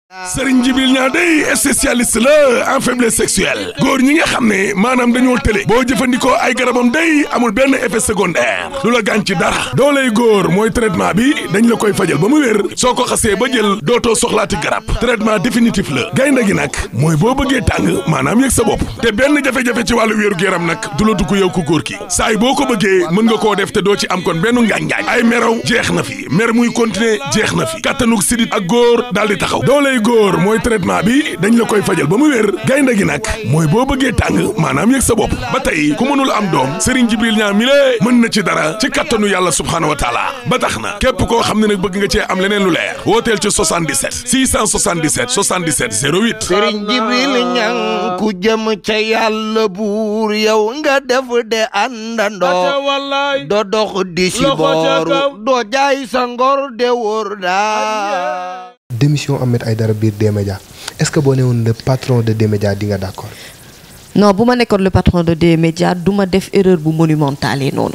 Serigne Djibril Niang day spécialiste la en faiblesse sexuelle góor ñi nga xam ne maanaam dañoo tële boo jëfandikoo ay garabam day amul benn effet secondaire du la gaañ ci dara dooley góor mooy traitement bi dañ la koy fajal ba mu wér soo ko xasee ba jël dootoo soxlaati garab traitement définitif la gaynde gi nag mooy boo bëggee tàng maanaam yëg sa bopp te benn jafe-jafe ci wàllu wéeru yaram nag du la dugg yow ku góor ki saay boo ko bëggee mën nga koo def te doo ci am kon benn ngaañ-ngaañ ay meraw jeex na fi mer muy continuer jeex na fi kattanug sidit ak góor daal di taxaw dooley góor mooy traitement bi dañ la koy fajal ba mu wér gaynde gi nag mooy boo bëggee tàng maanaam yëg sa bopp ba tey ku mënul am doom Serigne Djibril Niang mi lée mën na ci dara ci kattanu yàlla subhaanahu wa taala ba tax na képp koo xam ne nag bëgg nga cee am leneen lu leer wooteel ci 77 677 77 08 Sëriñ Jibril Ñang ku jëm ca yàlla buur yow nga def de àndandoo doo dox di si booru doo jaay sa ngor de wóor daa démission Ahmed Aïdara biir D-Média est-ce que boo ne woon le patron de D-Média di nga d'accord non bu ma nekkoon le patron de D-Média du ma def erreur bu monumentale noonu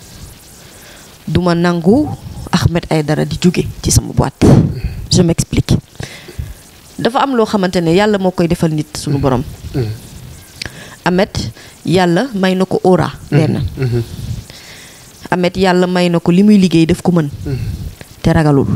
du ma nangu Ahmed Aïdara di jóge ci sama boîte je m'explique dafa am loo xamante ne yàlla moo koy defal nit suñu borom Ahmed yàlla may na ko aura benn Ahmed yàlla may na ko li muy liggéey daf ko mën te ragalul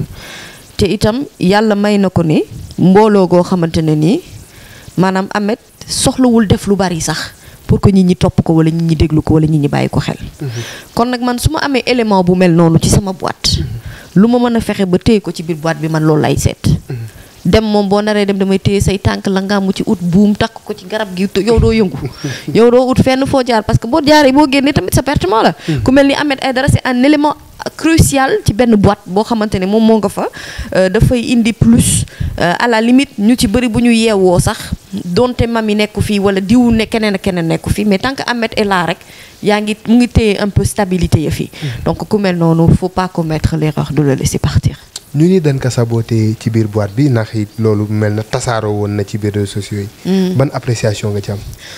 te itam yàlla may na ko ne mbooloo goo xamante ne nii maanaam Ahmed soxlawul def lu bari sax pour que nit ñi topp ko wala nit ñi déglu ko wala nit ñi bàyyi ko xel. kon nag man su ma amee élément bu mel noonu ci sama boîte. lu ma mën a fexe ba téye ko ci biir boîte bi man loolu lay seet. dem moom boo naree dem damay téye say tànk la nga mu ci ut buum takk ko ci garab gi yow doo yëngu. yow doo ut fenn foo jaar parce que boo jaaree boo génnee tamit sa pertement la. ku mel ni Ahmed Aïdara c'est un élément. crucial ci benn boîte boo xamante ne moom moo nga fa dafay indi plus à la limite ñu ci bëri bu ñu yeewoo sax donte mami nekku fii wala diw ne keneen ak keneen nekku fii mais tant que Ahmed est là rek yaa ngi mu ngi téye un peu stabilité ya fii donc ku mel noonu faut pas commettre l'erreur de le laisser partir ñu ni dañ ko saboté ci biir boîte bi ndax it loolu mel na tasaaroo woon na ci biir réseaux sociaux yi ban appréciation nga ci am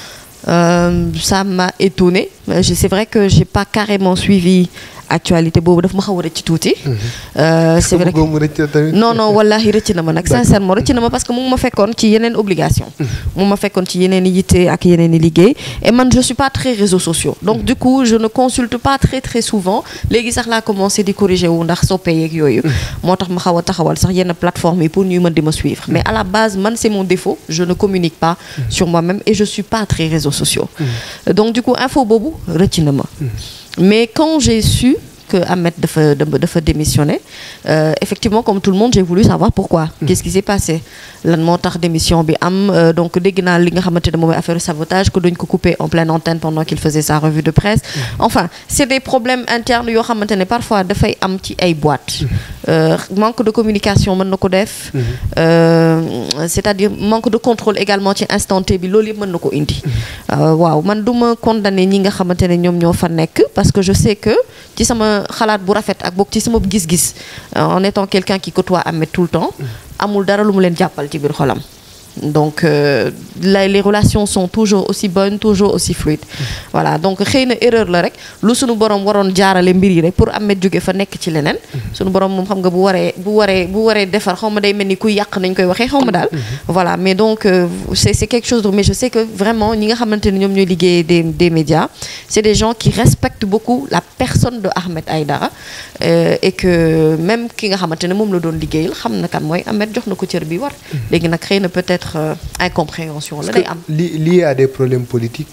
Euh, ça m'a étonné c'est vrai que j'ai pas carrément suivi actualité boobu daf ma xaw a rëcc tuuti. c'est vrai que non non wallahi rëcc na ma nag sincèrement rëcc na ma parce que mu ma fekkoon ci yeneen obligation mu ma fekkoon ci yeneen i yitte ak yeneen i liggéey et man je suis pas très réseaux sociaux donc du coup je ne consulte pas très très souvent léegi sax laa commencé di corriger wu ndax soppee yeeg yooyu moo tax ma xaw a taxawal sax yenn plateforme yi pour ñuy mën di ma suivre mais à la base man c'est mon défaut je ne communique pas sur moi-même et je suis pas très réseaux sociaux donc du coup info boobu rëcc na ma mais quand j'ai su que Ahmed dafa dafa démissionné euh, effectivement comme tout le monde j'ai voulu savoir pourquoi qu'est-ce qui s'est passé lan moo tax démission bi am donc dégg naa li nga xamante ne moom mooy affaire sabotage que dañ ko coupé en pleine antenne pendant qu'il faisait sa revue de presse enfin c'est des problèmes internes yoo xamante ne parfois dafay am ci ay boîtes euh, manque de communication mën na ko def c'est-à-dire manque de contrôle également ci instant T bi loolu yëpp mën na ko indi waaw man du ma condamner ñi nga xamante ne ñoom ñoo fa nekk parce que je sais que ci sama xalaat bu rafet ak boog ci sama gis-gis en étant quelqu'un qui côtoie Ahmed tout le temps amul dara lu mu leen jàppal ci biir xolam donc euh, la, les relations sont toujours aussi bonnes toujours aussi fluides voilà donc xëy na erreur la rek lu sunu borom waroon jaarale mbir yi rek pour Ahmed jóge fa nekk ci leneen sunu borom moom xam nga bu waree bu waree bu waree defar xaw ma day mel ni kuy yàq nañ koy waxee xaw ma daal voilà mais donc euh, c'est c'est quelque chose de mais je sais que vraiment ñi nga xamante ne ñoom ñooy liggéey des des médias c'est des gens qui respectent beaucoup la personne de Ahmed Aïdara euh, et que même ki nga xamante ne moom la doon liggéeyal xam na kan mooy Ahmed jox na ko cër bi war léegi nag xëy na peut-être Euh, incompréhension la day am. lié à des problèmes politiques.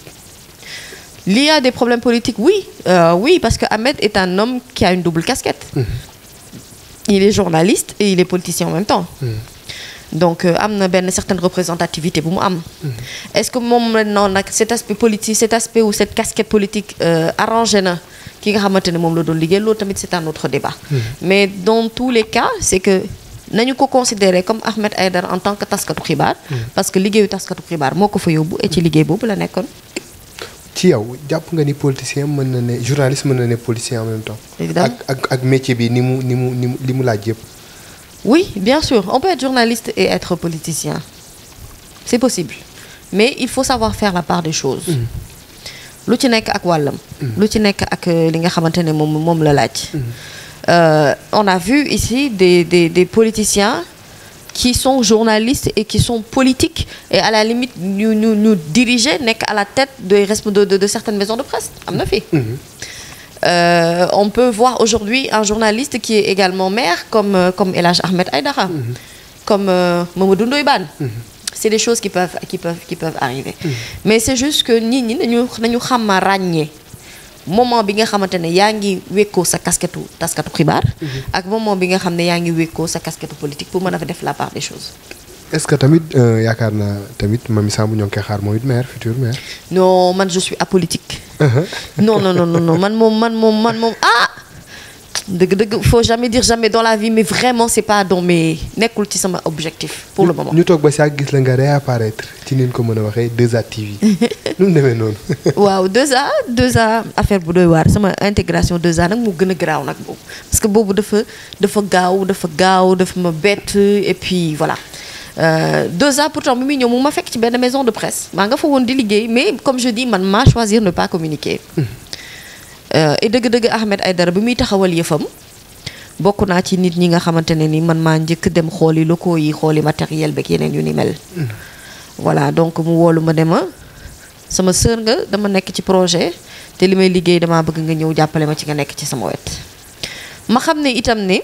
lié à des problèmes politiques oui euh, oui parce que Ahmed est un homme qui a une double casquette. Mmh. il est journaliste et il est politicien en même temps. Mmh. donc am na benn certaine représentativité bu mu am. est-ce que moom non nag cet aspect politique cet aspect ou cette casquette politique euh, arrangé na ki nga xamante ne moom la doon liggéey loolu tamit c'est un autre débat. Mmh. mais dans tous les cas c'est que. nañu ko considérer comme Ahmed Aïdara en tant que taskatu xibaar. parce que liggéeyu taskatu xibaar moo ko fa yóbbu et ci liggéey boobu la nekkoon. ci yow jàpp nga ni politicien mën na ne journaliste mën na ne politicien en même temps. évidemment ak ak ak métier bi ni mu ni mu ni mu li mu laaj yëpp. oui bien sûr on peut être journaliste et être politicien c'est possible mais il faut savoir faire la part des choses. lu ci nekk ak wàllam. lu ci nekk ak li nga xamante ne moom moom la laaj. Euh, on a vu ici des, des, des politiciens qui sont journalistes et qui sont politiques et à la limite ñu ñu ñu diriger nekk à la tête de de de, de certaines maisons de presse am na fi. Euh, on peut voir aujourd'hui un journaliste qui est également maire comme euh, comme El Hadj Ahmed Aïdara comme euh, Mamadou Ndoye Bane c'est des choses qui peuvent qui peuvent qui peuvent arriver mais c'est juste que nit ñi nañu nañu xam a ràññee moment bi nga xamante ne yaa ngi wékkoo sa casquette taskatu xibaar ak moment bi nga xam ne yaa ngi wékkoo sa casquette politique pour mën a fa def la part des choses est-ce que tamit yaakaar naa tamit Mamy Samb ñoo ngi koy xaar moom it maire futur maire. non man je suis apolitique. non non non non man moom man moom man moom ah. dëgg dëgg faut jamais dire jamais dans la vie mais vraiment c'est pas dans mes nekkul ci sama objectif pour le moment. ñu toog ba saa gis la nga réapparaître ci ni ñu ko mën a waxee 2A TV. nu mu demee noonu. waaw 2A 2A affaire bu doy waar sama intégration 2A nag mu gën a garaaw nag boobu parce que boobu dafa dafa gaaw dafa gaaw dafa ma bett et puis voilà. Euh, 2A pourtant bi muy ñëw mu ma fekk ci benn maison de presse maa nga fa woon di liggéey mais comme je dis man maa choisir ne pas communiquer. Euh, et dëgg-dëgg Ahmed Aïdara bi muy taxawal yëfam bokk naa ci nit ñi nga xamante ne ni man maa njëkk dem xooli locaux yi xooli matériel beeg yeneen yu ni mel. voilà donc mu woolu ma dema sama sœur nga dama nekk ci projet te li may liggéey damaa bëgg nga ñëw jàppale ma ci nga nekk ci sama wet. ma xam ne itam ne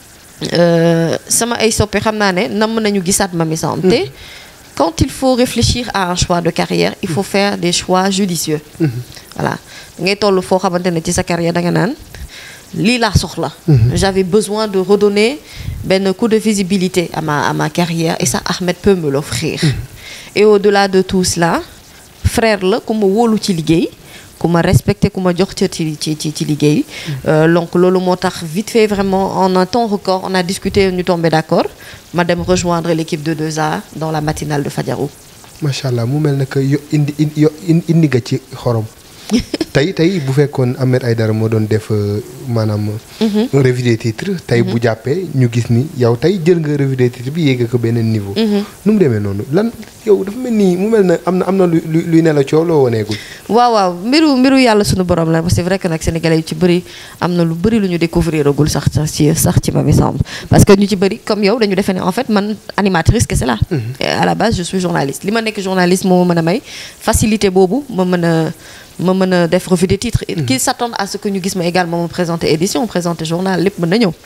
sama ay soppe xam naa ne namm nañu gisaat Mamy Samb te quand il faut réfléchir à un choix de carrière il faut faire des choix judicieux. voilà ngay toll foo xamante ne ci sa carrière da nga naan lii laa soxla. j'avais besoin de redonner benn coup de visibilité à ma à ma carrière et ça Ahmed peut me l'offrir et au-delà de tout cela frère la ku ma wóolu ci liggéey ku ma respecté ku ma jox cër ci ci ci ci liggéey. donc loolu moo tax vite fait vraiment en un temps record on a discuté ñu tombé d'accord ma dem rejoindre l'équipe de 2A dans la matinale de Fadiarou. macha allah mu mel ne que yo indi indi nga ci xorom. tey tey bu fekkoon Ahmed Aïdara moo doon def maanaam. revue des titres tey bu jàppee ñu gis ni yow tey jël nga revue des titres bi yéeg ko beneen niveau. nu mu demee noonu lan yow dafa mel nii mu mel ne am na am na lu luy ne la coow loo waneegul. waaw waaw mbiru mbiru yàlla sunu borom la parce que c'est vrai que nag sénégalais yu ci bëri am na lu bëri lu ñu découvrir agul sax sax ci sax ci Mamy Samb parce que ñu ci bëri comme yow dañu defee ne en fait man animatrice kese la. à la base je suis journaliste li ma nekk journaliste moo ma mën a may facilité boobu ma mën a. ma mën a def revue des titres qui s'attendent à ce que ñu gis ma également ma présenter édition présenter journal lépp mën na ñëw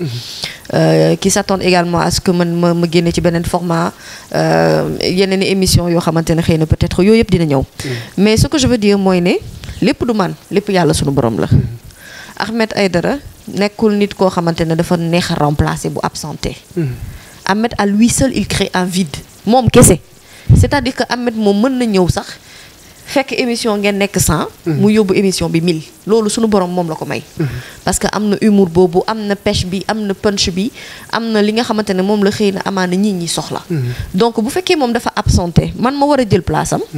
qui s'attendent également à ce que man ma ma génne ci beneen format yeneen i émission yoo xamante ne xëy na peut-être yooyu yëpp dina ñëw mais ce que je veux dire mooy ne lépp du man lépp yàlla sunu borom la Ahmed Aïdara nekkul nit koo xamante ne dafa neex a remplacer bu absenté Ahmed à lui seul il crée un vide moom kese c'est-à-dire que Ahmed moom mën na ñëw sax fekk émission ngeen nekk 100. mu yóbbu émission bi 1000 loolu sunu borom moom la ko may. parce que am na humour boobu am na pêche bi am na punch bi am na li nga xamante ne moom la xëy na amaana nit ñi soxla. donc bu fekkee moom dafa absenté man ma war a jël place am.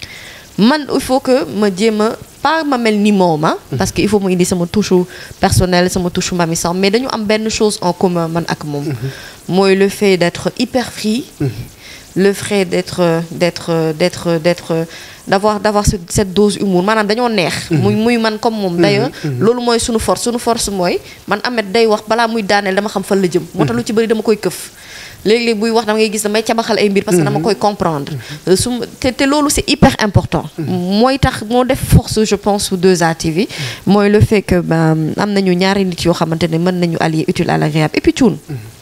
man il faut que ma jéem a pas ma mel ni moom parce que il faut mu indi sama touche personnelle sama touche Mamy Samb mais dañu am benn chose en commun man ak moom. mooy le fait d'être hyper free. le fait d'être d'être d'être d'être d'avoir d'avoir cette dose humour maanaam dañoo neex muy muy man comme moom d'ailleurs loolu mooy suñu force suñu force mooy man Ahmed day wax balaa muy daaneel dama xam fan la jëm moo tax lu ci bëri dama koy këf léeg-léeg buy wax dama ngay gis damay cabaxal ay mbir parce que dama koy comprendre su te te loolu c'est hyper important mooy tax moo def force je pense su 2A TV mooy le fait que ba am nañu ñaari nit yoo xamante ne mën nañu allier utile à l'agréable et puis cuun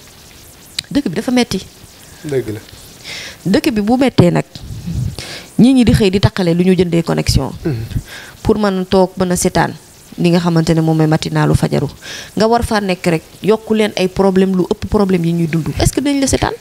dëkk bi dafa metti dëgg la dëkk bi bu mettee nag ñii ñi di xëy di taqale lu ñu jëndee connexion pour mën a toog mën a seetaan li nga xamante ne moom mooy matinalu fajaru nga war faa nekk rek yokku leen ay problème lu ëpp problème yi ñuy dund est-ce que dañ la seetaan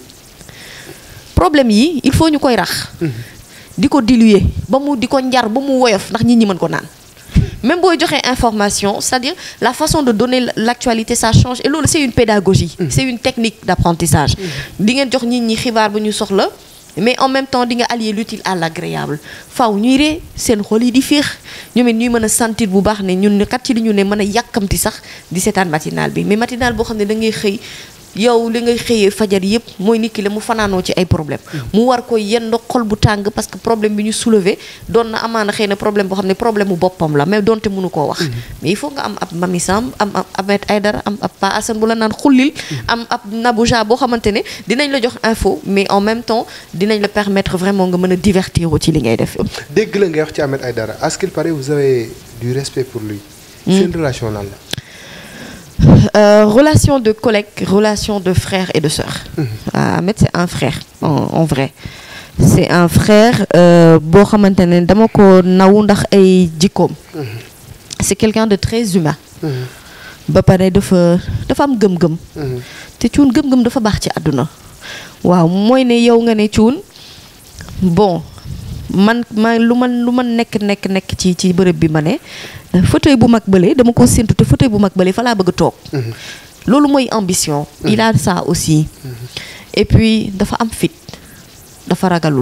problème yi il faut ñu koy rax di ko diluer ba mu di ko njar ba mu woyof ndax nit ñi mën ko naan même booy joxee information c'est-à-dire la façon de donner l'actualité ça change et loolu c'est une pédagogie c'est une technique d'apprentissage di ngeen jox nit ñi xibaar bu ñu soxla mais en même temps di nga allier l'utile à l'agréable faaw ñuy ree seen xol yi di féex ñoom it ñuy mën a sentir bu baax ne ñun kat ci li ñu ne mën a yàkkamti sax di seetaan matinal bi mais matinal boo xam ne da ngay xëy yow li ngay xëyee fajar yëpp mooy nit ki la mu fanaanoo ci ay problème mu war ko yenn xol bu tàng parce que problème bi ñu soulever doon na amaana xëy na problème boo xam ne problème mu boppam la mais donte mënu koo wax mais il faut nga am ab Mami Samb am ab Ahmed Aïdara am ab Pa Assane bu la naan xullil am ab Nabouja boo xamante ne dinañ la jox info mais en même temps dinañ la permettre vraiment nga mën a divertir ci li ngay def dégg la ngay wax ci Ahmed Aïdara à ce qu'il paraît vous avez du respect pour lui seen relation lan la Euh, relation de collègue, relation de frère et de sœur. Mmh. Euh, Ahmed, c'est un frère, en, en vrai. C'est un frère, boo xamante ne dama ko naw ndax ay jikkoom. C'est quelqu'un de très humain. ba pare dafa dafa am gëm-gëm. te cuun gëm-gëm dafa baax ci àdduna. waaw mooy ne yow nga ne cuun bon man ma lu man lu man nekk nekk nekk ci ci bërëb bi ma ne. fauteuil bu mag bële dama ko séntu te fauteuil bu mag bële fa laa bëgg a toog. loolu mooy ambition. il a ça aussi. et puis dafa am fit dafa ragalul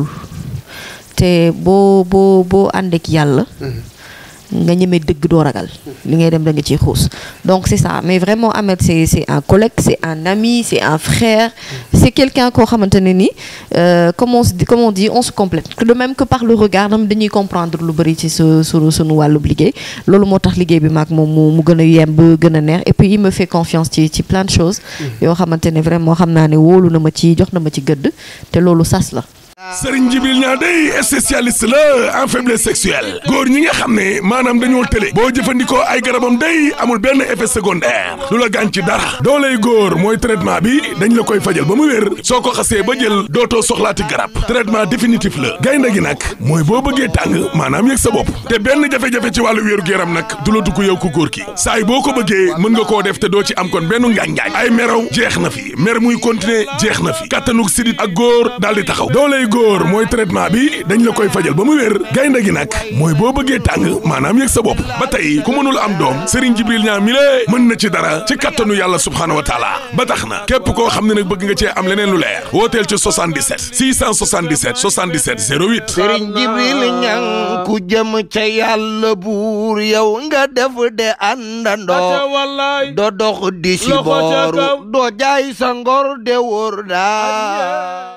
te boo boo boo ànd ak yàlla. nga ñemee dëgg doo ragal. li ngay dem da nga ciy xuus donc c'est ça mais vraiment Ahmed c'est c'est un collègue c'est un ami c'est un frère. c'est quelqu'un koo xamante ne ni comme on dit comme on dit on se complète de même que par le regard dam dañuy comprendre lu bari ci su su sunu wàllub liggéey loolu moo tax liggéey bi maag moom mu mu gën a yemb gën a neex et puis il me fait confiance ci ci plein de choses. yoo xamante ne vraiment xam naa ne wóolu na ma ci jox na ma ci gëdd te loolu sas la. Serigne Djibril Niang day spécialiste la en faiblesse sexuelle góor ñi nga xam ne maanaam dañoo tële boo jëfandikoo ay garabam day amul benn effet secondaire du la gaañ ci dara dooley góor mooy traitement bi dañ la koy fajal ba mu wér soo ko xasee ba jël dootoo soxlaati garab traitement définitif la gaynde gi nag mooy boo bëggee tàng maanaam yëg sa bopp te benn jafe-jafe ci wàllu wéeru yaram nag du la dugg yow ku góor ki saay boo ko bëggee mën nga koo def te doo ci am kon benn ngaañ-ngaañ ay meraw jeex na fi mer muy continuer jeex na fi kattanug sidit ak góor daal di taxaw dooley góor mooy traitement bi dañ la koy fajal ba mu wér gaynde gi nag mooy boo bëggee tàng maanaam yëg sa bopp ba tey ku mënul am doom Serigne Djibril Niang mi lée mën na ci dara ci kattanu yàlla subhaanahu wa taala ba tax na képp koo xam ne nag bëgg nga cee am leneen lu leer wooteel ci 77 677 77 08 Serigne Djibril Niang ku jëm ca yàlla buur yow nga def de àndandoo do dox di si booru doo jaay sa ngor de wóor daa